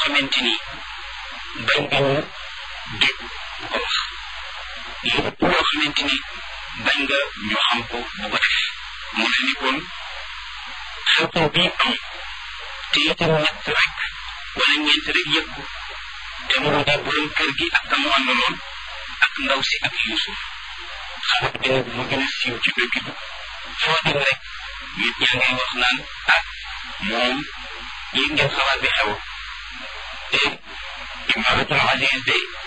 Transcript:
xamante ni bañ nga ñu dégg bu ko wax lépp loo xamante ni bañ nga ñu xam ko bu ko def mu ne ni kon xew-xew bii am te itam ñett rek wala ñeent rek yëg ko te mu di borom kër gi ak ka mu àndaloon ak ndaw si ak Yuusuf xabar bi nag mu gën a siiw ci dëkk bi foo dem rek nit ñaa ngay wax naan ah moom yëg ngeen xabaar bi xew te imaratul aziz de